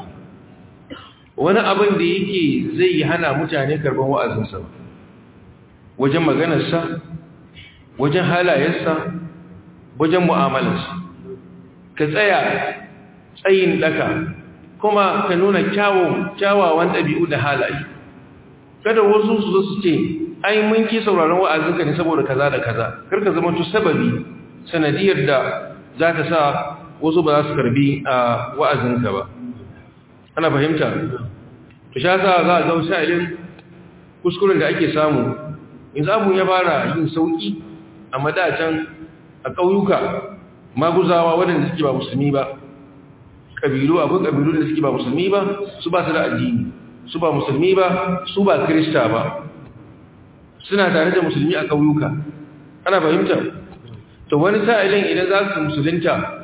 wani abin da yake zai hana mutane karban wa'azinsa ba wajen maganarsa wajen halayensa wajen mu'amalarsa ka tsaya tsayin daka kuma ka nuna kyawawan ɗabi'u da halaye kada wasu su zo su ce ai mun ki sauraron wa'azinka ne saboda kaza da kaza karka zama tu sababi sanadiyar da za ta sa wasu ba za su karbi a wa'azinka ba ana fahimta to sha za a ga sa'ilin kuskuren da ake samu in zamu ya fara yin sauki a madatan a ƙauyuka maguzawa waɗanda suke ba musulmi ba ƙabilu akwai ƙabilu da suke ba musulmi ba su ba su da addini su ba musulmi ba su ba kirista ba suna tare da musulmi a ƙauyuka ana fahimta to wani sa'ilin idan za su musulunta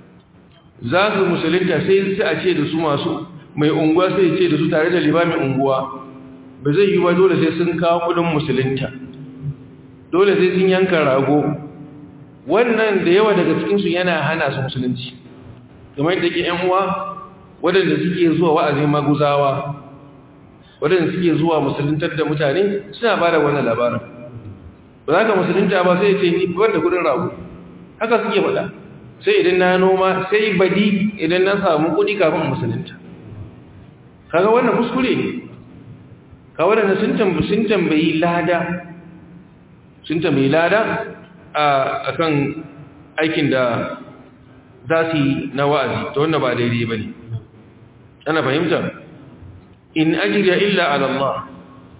za su musulunta sai sai a ce da su masu mai unguwa sai ce da su tare da limamin unguwa ba zai yi ba dole sai sun kawo kudin musulunta dole sai sun yanka rago wannan da yawa daga cikinsu yana hana su musulunci kamar yadda ke yan uwa waɗanda suke zuwa wa'azin maguzawa waɗanda suke zuwa musuluntar da mutane suna ba da wannan labarin ba za ka musulunta ba sai ce ni bar da kudin rago haka suke faɗa sai idan na noma sai badi idan na samu kudi kafin musulunta kaga wannan kuskure ne ka waɗanda sun tambayi lada sun tambayi lada a kan aikin da za su yi na wa'azi ta wannan ba daidai ba ne ana fahimta in ajiriya illa alallah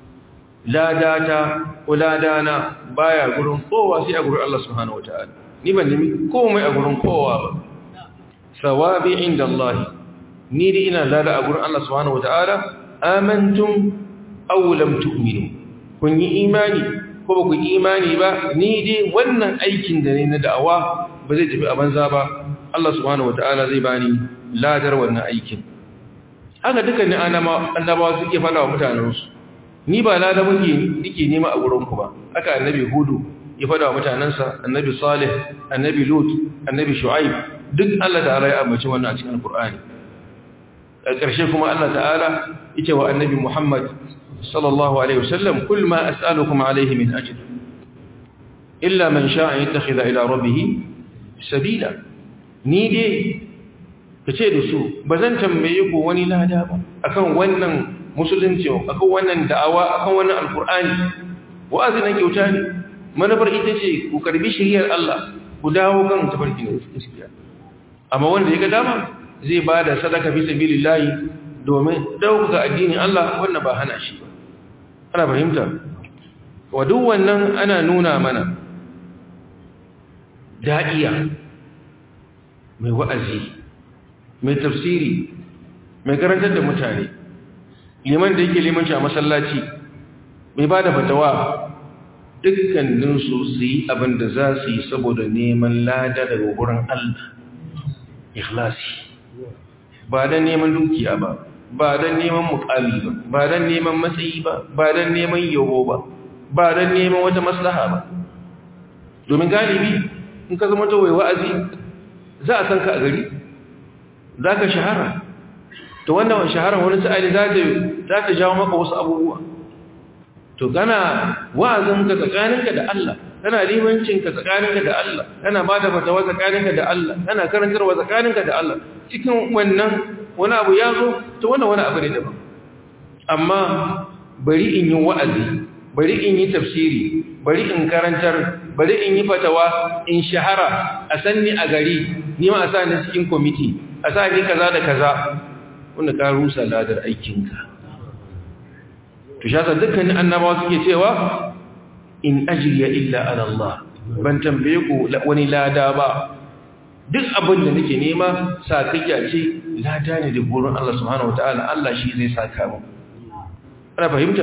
ladata ko ladana baya gurin kowa sai a gurin Allah subhanahu wata'ala ni ban nemi komai a gurin kowa ba sawabi inda Allah ni da ina lada a gurin Allah subhanahu wata'ala amantum aw lam tu'minu kun yi imani ko ba ku yi imani ba ni dai wannan aikin da ne na da'awa ba zai tafi a banza ba Allah subhanahu wata'ala zai bani ladar wannan aikin haka dukkan annabawa suke fada wa mutanensu ni ba lada muke nike nema a gurin ku ba haka annabi hudu ya fada wa mutanensa annabi salih annabi lut annabi shu'aib duk Allah ta'ala ya ambaci wannan a cikin alqur'ani a ƙarshe kuma Allah ta'ala yace wa annabi Muhammad sallallahu alaihi wasallam kul ma as'alukum alaihi min ajr illa man sha'a yattakhidha ila rabbih sabila ni dai ka ce da su ba zan tambaye ku wani lada ba akan wannan musulunci akan wannan da'awa akan wannan alkur'ani wa'azi na kyauta ne manufar ita ce ku karbi shiriyar Allah ku dawo kan tafarki na gaskiya amma wanda ya ga dama zai ba da sadaka fi sabilillahi domin dauka addinin Allah wannan ba hana shi ba ana fahimta wa duk wannan ana nuna mana da'iya mai wa'azi mai tafsiri mai karantar da mutane liman da yake limanci a masallaci mai ba da fatawa dukkaninsu su yi abin da za su yi saboda neman lada daga wurin Allah ikhlasi ba don neman dukiya ba ba don neman mukami ba ba don neman matsayi ba ba don neman yabo ba ba don neman wata maslaha ba domin galibi in ka zama tawai wa'azi za a san ka a gari za ka shahara to wannan shahara wani sa'ali za ta jawo maka wasu abubuwa to kana wa'azinka tsakaninka da Allah kana limancinka tsakaninka da Allah kana ba da fatawa tsakaninka da Allah kana karantarwa tsakaninka da Allah cikin wannan wani abu ya zo to wannan wani abu ne daban amma bari in yi wa'azi bari in yi tafsiri bari in karantar bari in yi fatawa in shahara a sanni a gari ni ma a sa ni cikin kwamiti a sa ni kaza da kaza wanda ka rusa ladar aikinka to shasa dukkanin annabawa suke cewa in ajriya illa ala Allah ban tambaye ku wani lada ba duk abin da nake nema sakayya ce lada ne da gurin Allah subhanahu wataala Allah shi zai saka mu ana fahimta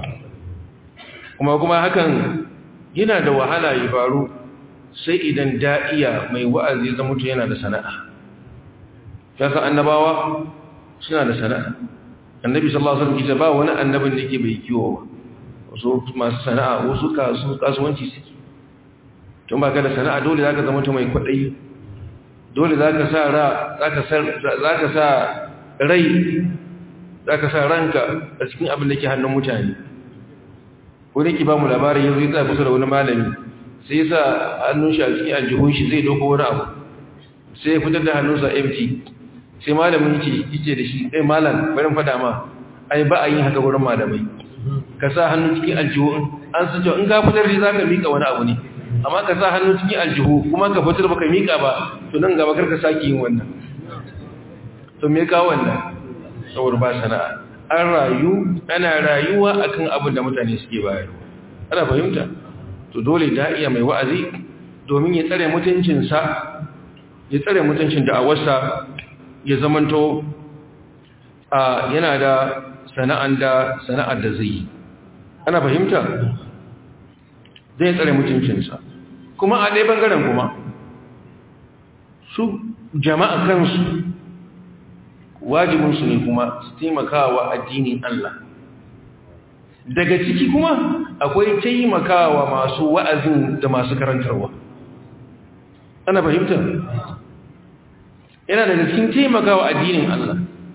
kuma kuma hakan yana da wahala ya faru sai idan da'iya mai wa'azi zama mutu yana da sana'a yasa annabawa suna da sana'a annabi sallallahu alaihi wasallam ba wani annabin da yake bai kiwo wasu masu sana'a wasu kasuwanci suke tun ba ka da sana'a dole zaka zama mutum mai kwadayi dole zaka sa ra zaka sa zaka sa rai zaka sa ranka a cikin abin da ke hannun mutane wani ki ba mu labarin yanzu ya tsaya kusa da wani malami sai ya sa hannun shi a cikin aljihun shi zai doko wani abu sai ya fitar da hannunsa empty sai malamin ce yace da shi eh malam bari fada ma ai ba a yin haka gurin malamai ka sa hannu cikin aljihu an san cewa in ka fitar da zaka mika wani abu ne amma ka sa hannu cikin aljihu kuma ka fitar baka mika ba to nan gaba karka saki yin wannan to me ka wannan saboda ba sana'a an rayu ana rayuwa akan abin da mutane suke bayarwa ana fahimta to dole da iya mai wa'azi domin ya tsare mutuncinsa ya tsare mutuncin da'awarsa ya zamanto a yana da sana'an da sana'ar da zai ana fahimta zai tsare mutuncinsa kuma a ɗaya ɓangaren kuma su jama'a kansu wajibinsu ne kuma su taimakawa addinin Allah daga ciki kuma akwai taimakawa masu wa'azin da masu karantarwa ana fahimta yana daga cikin taimakawa addinin Allah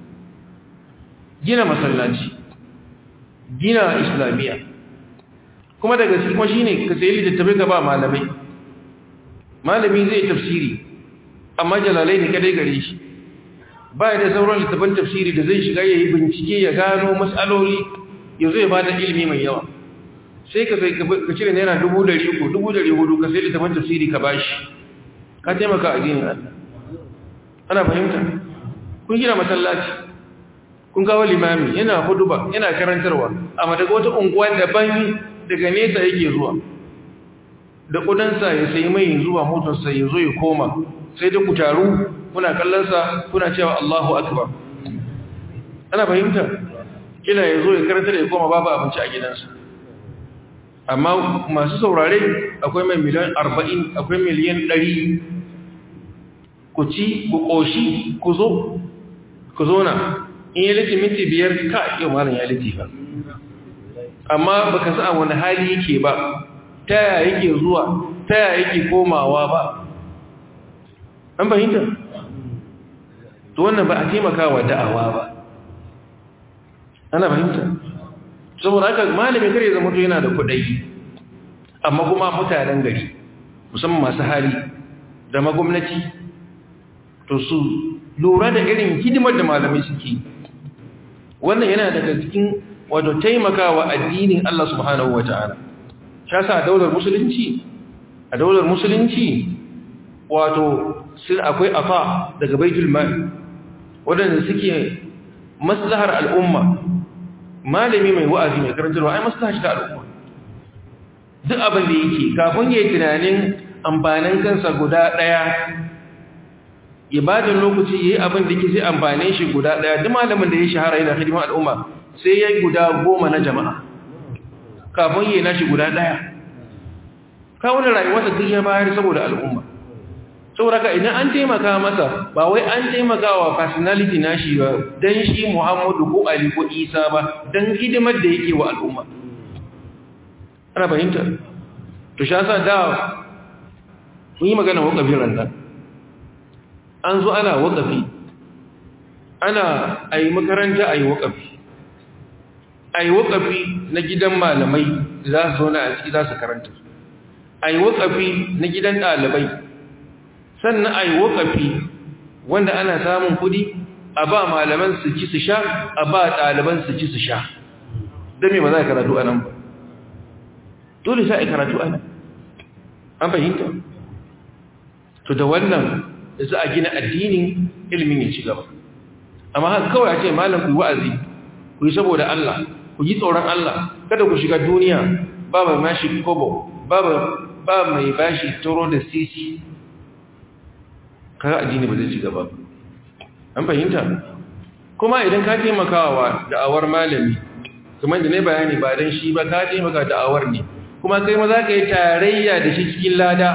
gina masallaci gina islamiyya kuma daga cikin kuma shine ka sayi littattafai ka ba malamai malami zai tafsiri amma jalalai ne kadai gare shi ba da sauran littattafan tafsiri da zai shiga ya yi bincike ya gano matsaloli ya zo ya ba da ilimi mai yawa sai ka sai ka cire naira dubu dari uku dubu dari hudu ka sai littattafan tafsiri ka bashi ka taimaka addinin Allah ana fahimta kun gina masallaci kun kawo limami yana huduba yana karantarwa amma daga wata unguwa daban daga nesa yake zuwa da kudansa ya sayi mai zuwa motarsa ya zo ya koma sai da ku taru kuna kallonsa kuna cewa Allahu akbar ana fahimta kila ya zo ya karantar ya koma babu abinci a gidansa amma masu saurare akwai mai miliyan 40 akwai miliyan 100 ku ci ku ƙoshi ku zo ku zo na in yi liti minti biyar ka yau malam ya liti ba amma ba ka sa wani hali yake ba ta yaya yake zuwa ta yaya yake komawa ba an fahimta to wannan ba a taimaka wa da'awa ba ana fahimta saboda haka malamin kare zama to yana da kudai amma kuma mutanen gari musamman masu hali da magwamnati to su lura da irin hidimar da malamai suke wannan yana daga cikin wato taimakawa addinin Allah subhanahu wata'ala shi yasa a daular musulunci a daular musulunci wato sun akwai afa daga baitul mal wadanda suke maslahar al'umma malami mai wa'azi mai karantarwa ai maslahar ta al'umma duk abin da yake kafin yayin tunanin amfanin kansa guda daya ibadin lokaci yayi abin da yake sai amfane shi guda daya duk malamin da ya shahara yana hidimar al'umma sai yayi guda goma na jama'a kafin yayi nashi guda daya kawo rayuwarsa duk ya bayar saboda al'umma saboda ka idan an taimaka masa ba wai an taimaka wa personality nashi ba dan shi Muhammadu ko Ali ko Isa ba dan hidimar da yake wa al'umma ana fahimta to sha sa da mun yi magana wakafin randa an zo ana wakafi ana ayi makaranta ayi wakafi ayi wakafi na gidan malamai za su zo na a ciki za su karanta ayi wakafi na gidan ɗalibai sannan a yi waƙafi wanda ana samun kudi a ba malaman su ci su sha a ba ɗaliban su ci su sha don me ba za a karatu a nan ba dole sa a karatu a nan an fahimta to da wannan da za a gina addinin ilimin ya ci gaba amma haka kawai a ce malam ku yi wa'azi ku yi saboda Allah ku yi tsoron Allah kada ku shiga duniya ba mai mashi kobo ba mai bashi toro da sisi kaga addini ba zai ci gaba an fahimta kuma idan ka taimakawa da'awar malami kuma da ne bayani ba dan shi ba ka taimaka da'awar ne kuma kai ma za ka yi tarayya da shi cikin lada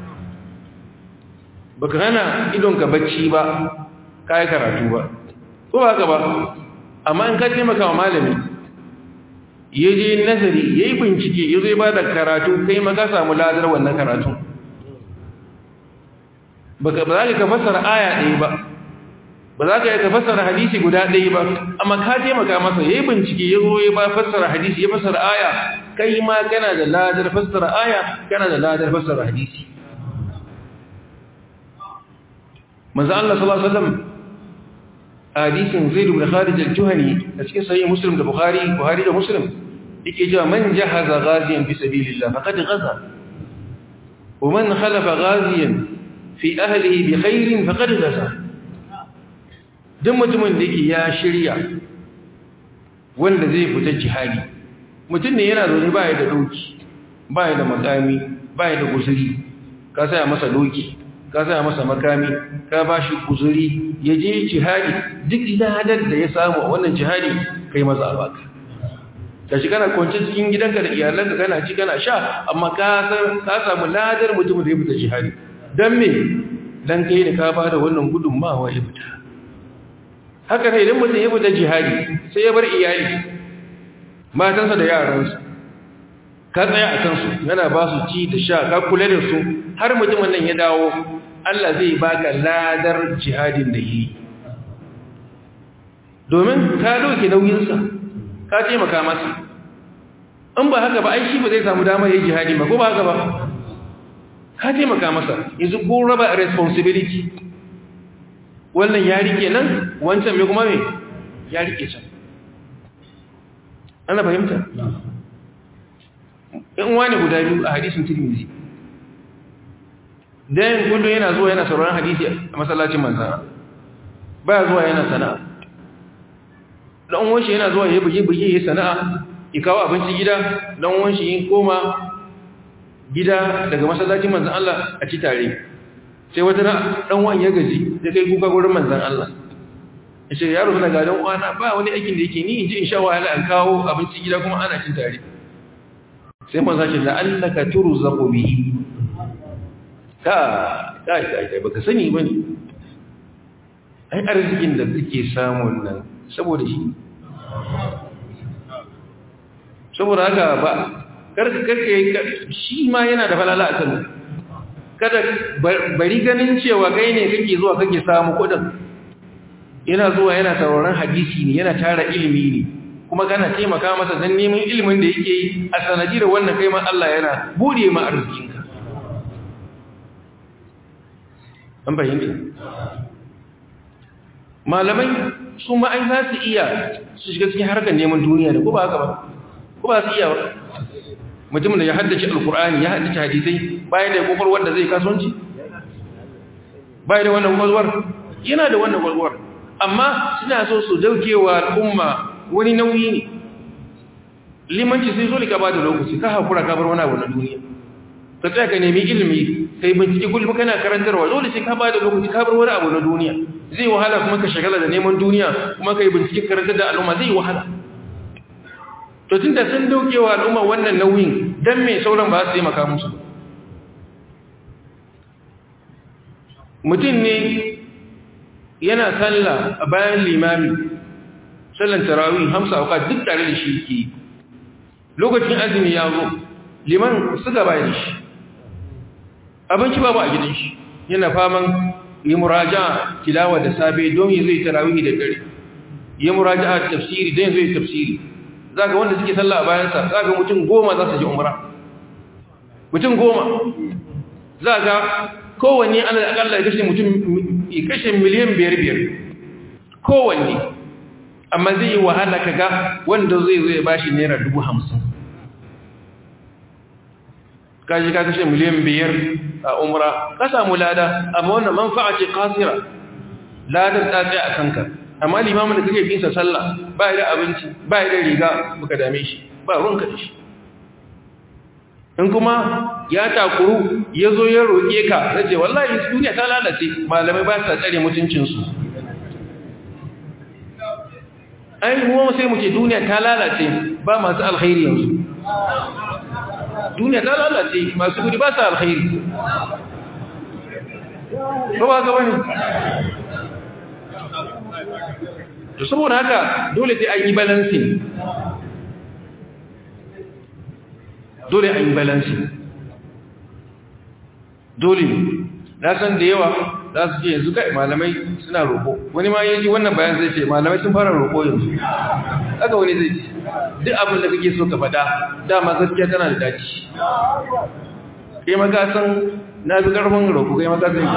baka hana idonka bacci ba ka yi karatu ba ko ba ka ba amma in ka taimakawa malami ya je nazari ya yi bincike ya zai ba da karatu kai ma ka samu ladar wannan karatun baka ba za ka fassara aya ɗaya ba ba za ka yi ka fassara hadisi guda ɗaya ba amma ka taimaka masa ya yi bincike ya zo ya ba fassara hadisi ya fassara aya kai ma kana da ladar fassara aya kana da ladar fassara hadisi manzo Allah sallallahu alaihi wasallam hadisin Zaid ibn Khalid al-Juhani a cikin sahih Muslim da Bukhari Buhari da Muslim yake cewa man jahaza ghaziyan fi sabilillah faqad ghaza wa man khalafa ghaziyan fi ahlihi bi khairin faqad ghaza duk mutumin da yake ya shirya wanda zai fita jihadi mutum ne yana zaune baya da doki baya da makami baya da guzuri ka saya masa doki ka saya masa makami ka bashi guzuri ya je jihadi duk ladar da ya samu a wannan jihadi kai maza a baka ka shi kana kwanci cikin gidanka da iyalanka kana ci kana sha amma ka samu ladar mutum da ya fita jihadi don me don kai da ka ba da wannan gudunmawa ya fita haka ne idan mutum ya fita jihadi sai ya bar iyali matansa da yaransu ka tsaya a kansu yana ba su ci da sha ka kula da su har mutumin nan ya dawo Allah zai baka ladar jihadin da yi domin ka doke nauyinsa ka taimaka masa in ba haka ba ai shi ba zai samu damar yin jihadi ba ko ba haka ba ka taimaka masa yanzu ko raba responsibility wannan ya rike nan wancan mai kuma mai ya rike can ana fahimta in wani guda biyu a hadisun tirmizi dayan kullum yana zuwa yana sauraron hadisi a masallacin manzana baya zuwa yana sana'a dan wanshi yana zuwa ya buge buge ya sana'a ya kawo abinci gida dan wanshi yin koma gida daga masallacin manzan Allah a ci tare sai wata dan wani ya gaji da kai kuka gurin manzan Allah ya ce yaro suna gadon wana ba wani aikin da yake ni in ji in sha wahala an kawo abinci gida kuma ana cin tare sai manzan ce la'allaka turzaqu bihi ka ka ka baka sani bane ai arzikin da kake samun nan saboda shi saboda haka ba karka karka shi ma yana da falala a kan kada bari ganin cewa kai ne kake zuwa kake samu kudin yana zuwa yana sauraron hadisi ne yana tara ilimi ne kuma kana taimaka masa don neman ilimin da yake yi a sanadiyar wannan kai ma Allah yana bude ma arzikinka an fahimta malamai su ma ai za su iya su shiga cikin harkar neman duniya da ko ba haka ba ko ba su iya ba mutumin da ya haddace alkur'ani ya haddace hadisai bayan da kokar wanda zai kasuwanci bayan da wannan kwalwar yana da wannan kwalwar amma suna so su daukewa al'umma wani nauyi ne limanci sai zo ka ba da lokaci ka hakura ka bar wani abu na duniya ka tsaya ka nemi ilimi kai bincike kullum kana karantarwa dole sai ka ba da lokaci ka bar wani abu na duniya zai wahala kuma ka shagala da neman duniya kuma kai bincike karantar da al'umma zai wahala to tun da sun daukewa al'umma wannan nauyin dan me sauran ba su taimaka musu mutum ne yana sallah a bayan limami sallan tarawih hamsa auka duk tare da shi ke lokacin azumi ya zo liman suka bayan shi abinci babu a gidan shi yana faman yi muraja tilawa da safe don yi zai tarawih da dare yi muraja tafsiri don zai tafsiri za ga wanda suke sallah a bayansa za ga mutum goma za su ji umra mutum goma za ga kowanne ana akalla ya kashe mutum ya kashe miliyan biyar biyar kowanne amma zai yi wahala ka ga wanda zai zo ya bashi naira dubu hamsin kaji ka kashe miliyan biyar a umra ka samu lada amma wannan manfa'a ce kasira ladar ta tsaye a kanka amma limamin da kake binsa sallah ba da abinci ba da riga baka dame shi ba ruwanka da shi in kuma ya takuru ya zo ya roƙe ka na ce wallahi duniya ta lalace malamai ba sa tsare mutuncinsu ai mu sai muke duniya ta lalace ba masu alkhairi yanzu duniya ta lalace masu gudi ba sa alkhairi ba ba ka bane to saboda haka dole sai an yi balancing dole an yi balancing dole na san da yawa za su ce yanzu kai malamai suna roƙo wani ma yaji wannan bayan zai ce malamai sun fara roƙo yanzu haka wani zai ce duk abin da kake so ka faɗa dama gaskiya tana da daci kai maka san na fi ƙarfin roƙo kai maka san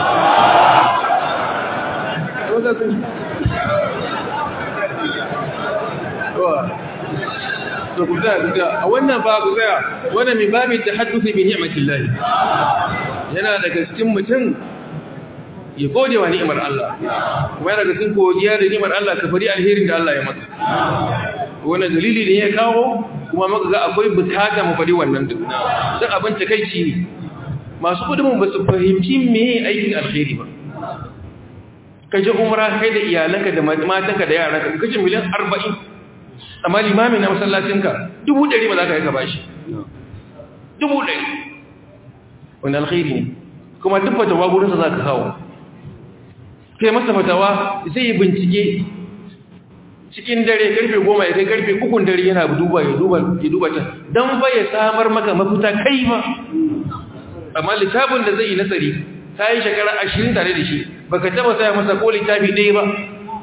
to ku tsaya ku tsaya a wannan ba ku tsaya wannan min babin tahadduthi bi ni'matillahi yana daga cikin mutum ya gode wa ni'imar Allah kuma yana daga cikin godiya da ni'imar Allah ka fari alherin da Allah ya maka wannan dalili ne ya kawo kuma maka ga akwai bukata mu fari wannan duk dan abin takeici ne masu kudumin ba su fahimci me aikin alheri ba ka je umra kai da iyalanka da matanka da yaranka kace miliyan 40 amma limami na masallacinka dubu ɗari ba za ka yi ka bashi dubu ɗari wani alkhairi ne kuma duk fatawa gurinsa za ka kawo kai masa fatawa zai yi bincike cikin dare karfe goma ya kai karfe ukun dare yana duba ya duba ya duba can don ba ya samar maka mafita kai ma amma littafin da zai yi nasari ta yi shekara ashirin tare da shi baka taba saya masa ko littafi ɗaya ba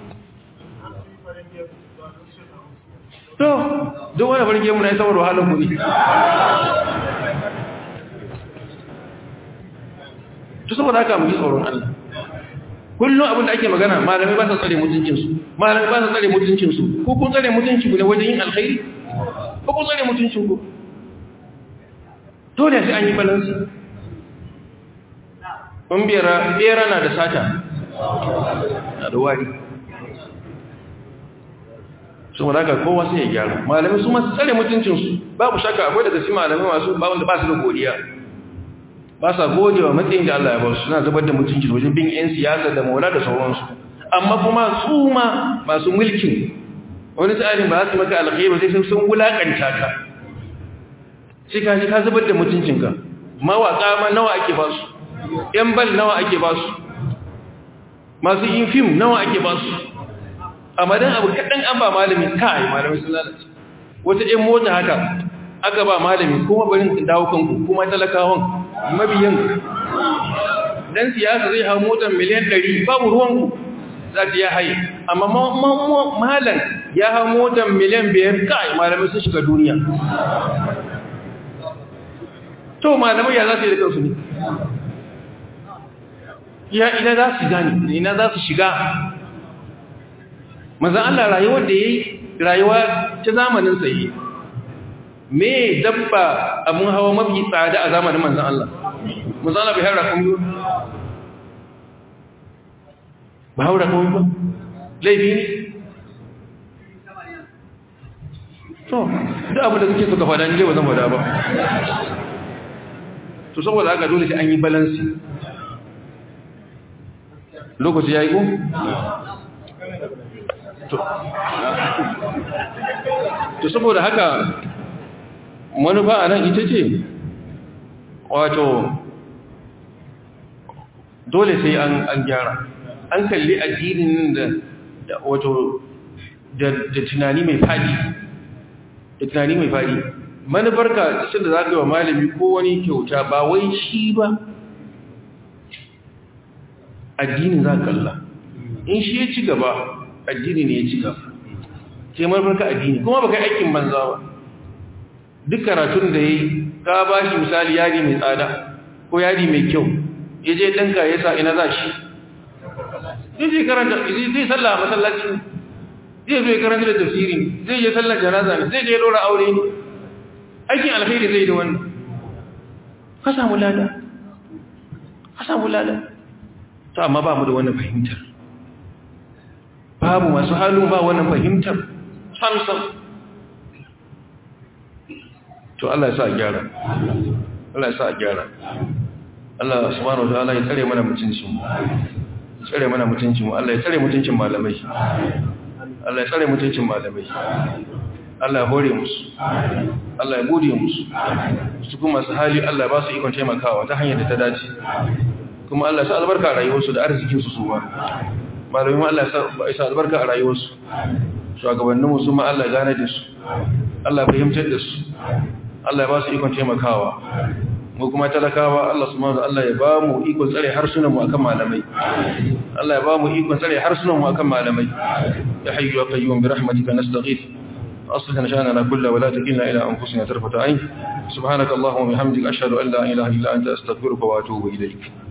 to duk wani farke mu na saboda wahalar kuɗi to saboda haka mu ji tsoron Allah kullum abin da ake magana malamai ba sa tsare mutuncinsu malamai ba sa tsare mutuncinsu ko kun tsare mutuncinku ne wajen yin alkhairi ko kun tsare mutuncinku dole sai an yi balansi kun bera na da sata na da wari su wadaka kowa sai ya gyara malamai su masu tsare mutuncinsu babu shaka akwai daga si malamai masu bawon da ba su da godiya ba sa gode wa matsayin da Allah ya ba su suna zubar da mutunci wajen bin 'yan siyasa da maula da sauransu amma kuma su ma masu mulkin wani tsarin ba su maka alkhairu sai sun sun wulakanta ka sai ka ji ka zubar da mutuncinka mawaƙa ma nawa ake ba su ‘yan bal nawa ake ba su masu yin fim nawa ake ba su a madan abu kaɗan an ba malami kai malami sun lalace wata ‘yan mota haka aka ba malami kuma barin dawo kanku kuma talakawan mabiyan dan siyasa zai hau motar miliyan 100 babu ruwanku za ta ya haye amma malan ya hau motar miliyan 5 kai malamai sun shiga duniya to malamai ya za su yi da kansu ne ya ina za su gani ina za su shiga manzan Allah rayuwar da ya yi rayuwa ta zamanin sa yi me dabba abin hawa mafi tsada a zamanin manzan Allah manzan Allah bai haura kun yi ba haura kun ba laifi ne to duk abin da suke suka fada ne ba zan fada ba to saboda haka dole sai an yi balansi lokaci ya yi ko? to saboda haka manufa a nan ita ce wato dole sai an gyara an kalli addinin da wato da tunani mai fadi da tunani mai fadi manufarka shi da za ka yi wa malami ko wani kyauta ba wai shi ba addinin za kalla in shi ya ci gaba addini ne ya ci gaba sai manufarka addini kuma ba kai aikin banza ba duk karatun da ya yi ka ba shi misali yadi mai tsada ko yadi mai kyau ya je ɗanka ya sa ina za shi zai karanta zai sallah a masallaci zai zo ya karanta da tafsiri zai je sallar janaza ne zai je ɗora aure ne aikin alkhairi zai da wannan ka samu lada ka samu lada to amma ba mu da wannan fahimtar babu masu halin ba wannan fahimtar samsam to Allah ya sa a gyara Allah ya sa a gyara Allah subhanahu wa ta'ala ya tsare mana mutuncin mu tsare mana mutuncin mu Allah ya tsare mutuncin malamai Allah ya tsare mutuncin malamai Allah ya hore musu Allah ya gode musu su kuma su hali Allah ya ba su ikon taimakawa ta hanyar da ta dace kuma Allah ya sa albarka a rayuwarsu da arzikin su suwa malamai Allah ya sa albarka a rayuwarsu shugabanninmu su ma Allah ya gane da su Allah ya fahimtar da su Allah ya ba su ikon taimakawa mu kuma talakawa Allah subhanahu wa Allah ya ba mu ikon tsare harsunan mu akan malamai Allah ya ba mu ikon tsare harsunan mu akan malamai ya hayyu ya qayyum bi rahmatika nastaghith أصلح شأننا كله ولا تكلنا إلى أنفسنا طرفة عين سبحانك اللهم وبحمدك أشهد أن لا إله إلا أنت أستغفرك وأتوب إليك